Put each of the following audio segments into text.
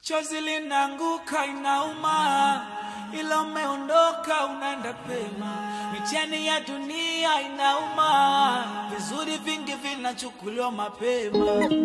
Chozi linaanguka inauma, ila umeondoka unaenda pema. Mitihani ya dunia inauma, vizuri vingi vinachukuliwa mapema.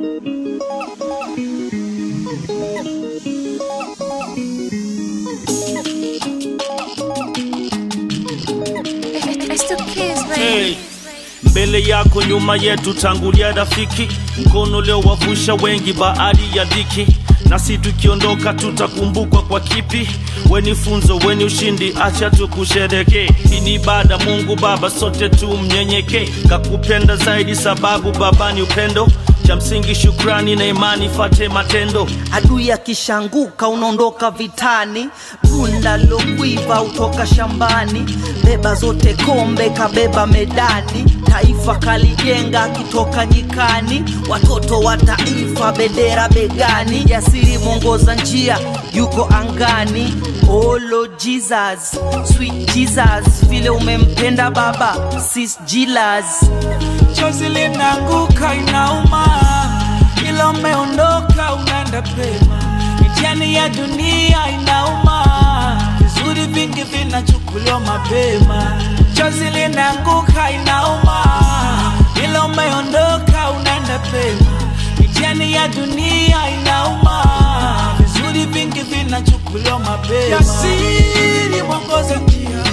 It's the kids, Hey. baby. mbele yako nyuma yetu tangulia rafiki mkono leo wavusha wengi baadhi ya dhiki nasi tukiondoka tutakumbukwa kwa kipi weni funzo weni ushindi acha tukushereke hii ni ibada mungu baba sote tumnyenyeke kakupenda zaidi sababu baba ni upendo cha msingi shukrani na imani fate matendo adui akishanguka unaondoka vitani bunda lokwiva utoka shambani beba zote kombe kabeba medani taifa kalijenga akitoka nyikani watoto wa taifa bendera begani jasiri mwongoza njia yuko angani olo jesus sweet jesus vile umempenda baba sis jilas Chozi linaanguka inauma, ila umeondoka unaenda pema. Mitihani ya dunia inauma, vizuri vingi vinachukuliwa mapema. Chozi linaanguka inauma, ila umeondoka unaenda pema. Mitihani ya dunia inauma, vizuri vingi vinachukuliwa mapema. Jasiri mwongoza njia,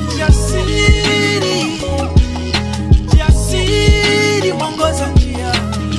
jasiri jasiri mwongoza njia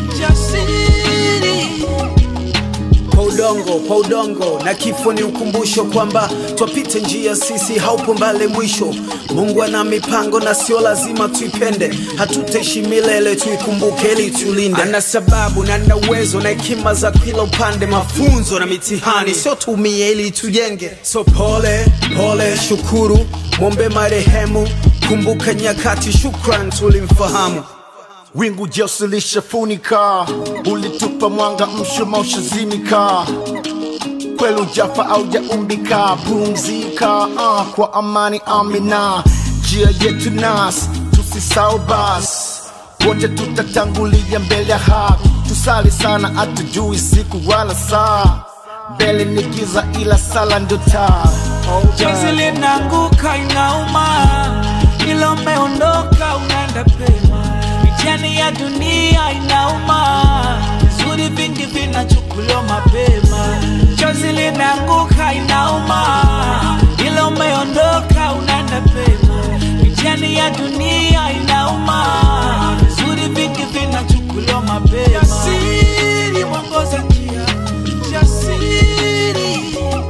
jasiri kwa udongo kwa udongo na kifo ni ukumbusho kwamba twapite njia sisi haupo mbale mwisho mungu ana mipango na sio lazima tuipende hatutaishi milele tuikumbuke ili tulinde ana sababu na na uwezo na hekima za kila upande mafunzo na mitihani sio tumie ili tujenge so pole pole shukuru mwombe marehemu kumbuka nyakati shukran tulimfahamu wingu jeusi lishafunika, ulitupa mwanga, mshumaa ushazimika, kweli ujafa au jaumbika, pumzika uh, kwa amani, amina. Njia yetu nas, tusisahau bas, wote tutatangulia mbele ya haki, tusali sana, hatujui siku wala saa, mbele ni giza, ila sala ndio taa. Oh, chozi linaanguka inauma ila umeondoka unaenda pema mitihani ya dunia inauma vizuri vingi vinachukuliwa mapema chozi linaanguka inauma ila umeondoka unaenda pema mitihani ya dunia inauma vizuri vingi vinachukuliwa mapema jasiri mwongoza njia jasiri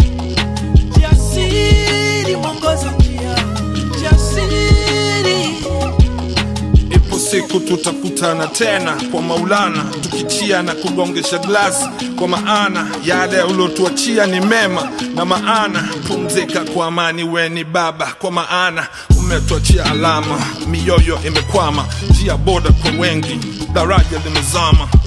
jasiri mwongoza njia jasiri ipo siku tutakutana tena kwa maulana tukichia na kugongesha glasi kwa maana yale uliotuachia ni mema na maana pumzika kwa amani weni baba kwa maana umetuachia alama mioyo imekwama njia boda kwa wengi daraja limezama